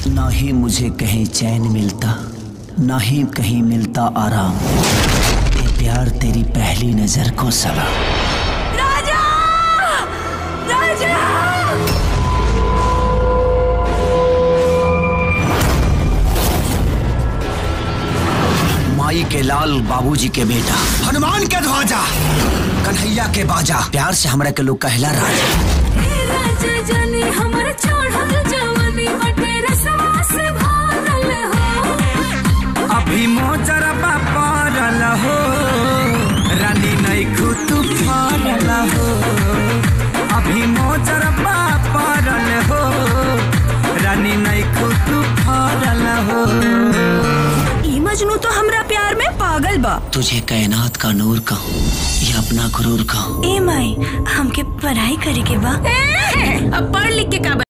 ना ही मुझे कहीं चैन मिलता ना ही कहीं मिलता आराम ये प्यार तेरी पहली नजर को सला राजा राजा माई के लाल बाबूजी के बेटा हनुमान के ध्वजा कन्हैया के बाजा प्यार से हमरा के लोग कहला राजा राजा जानी हमर चढ़ल जवानी बटे रसवा से भरल हो अभी मोजरबा पड़ल हो रानी नैखू तू फरल हो अभी मोजरबा पड़ल हो रानी नैखू तू फरल हो ई मजनू तो हमरा प्यार में पागल बा तुझे कायनात का नूर कहूँ या अपना गुरूर कहूँ ए माई हमके पढ़ाई करे के बा अब पढ़ लिख के का